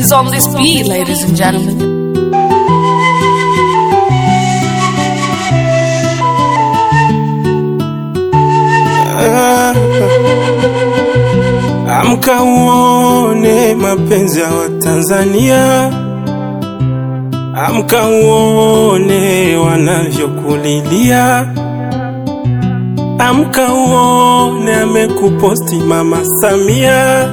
is on this beat, ladies and gentlemen. Amka uone mapenzi ya Watanzania, amka uone wanavyokulilia, amka uone amekuposti Mama Samia,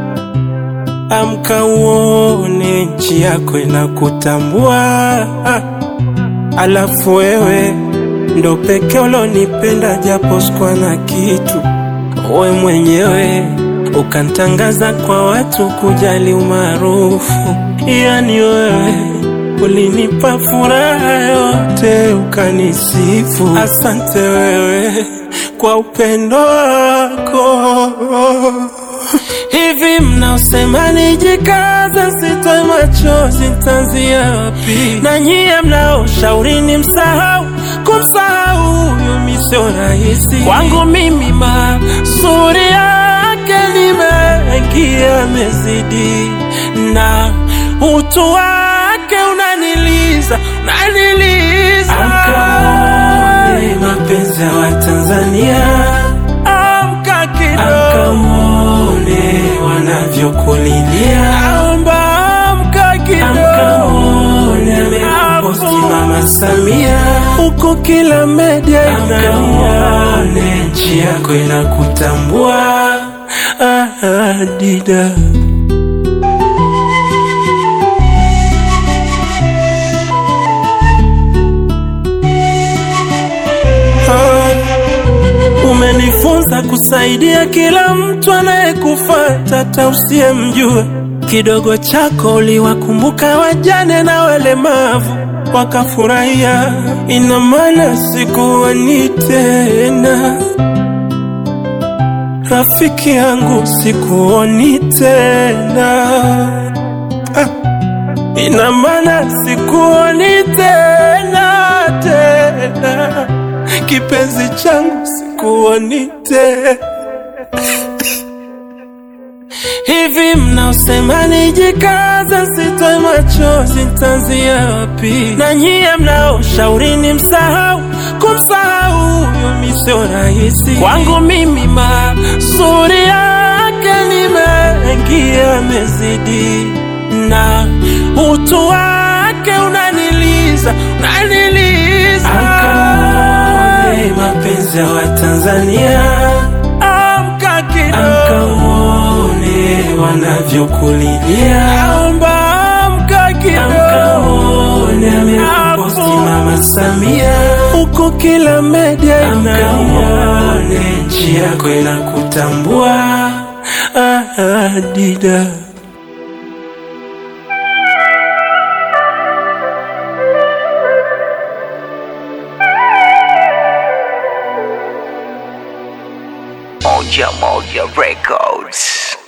amka uone nchi yako inakutambua, alafu wewe ndo peke ulonipenda japo sikuwa na kitu we mwenyewe ukantangaza kwa watu kujali umaarufu, yani wewe ulinipa furaha yote ukanisifu. Asante wewe kwa upendo wako. Hivi mnaosema nijikaza, sitoe machozi, nitaanzia wapi? Na nyie mnaoshauri ni msahau, kumsahau huyo mi sio rahisi kwangu mimi, mazuri yake ni mengi yamezidi, na utu wake unaniliza, unaniliza. Amkaone mapenzi ya Watanzania, amka kidogo, amkaone wanavyokulilia, naomba amka kidogo, amkaone amekuposti Mama Samia huko kila media inamuone, nchi yako inakutambua. Ah, ah, dida Ah, umenifunza kusaidia kila mtu anayekufuata, hata usiyemjua. Kidogo chako uliwakumbuka wajane na walemavu wakafurahia, ina maana sikuoni tena rafiki yangu, sikuoni tena ah, ina maana sikuoni tena tena, kipenzi changu, sikuoni tena Hivi mnaosema nijikaza, sitoe machozi, nitaanzia wapi? Na nyie mnaoshauri ni msahau, kumsahau huyo mi sio rahisi kwangu mimi, mazuri yake ni mengi yamezidi, na utu wake unaniliza, unaniliza. Amkaone mapenzi ya Watanzania, amka kidogo wanavyokulilia, naomba amka kidogo, amekuposti Mama Samia huko kila media inamuone, nchi yako inakutambua. Ah, ah, dida Moja Moja Records.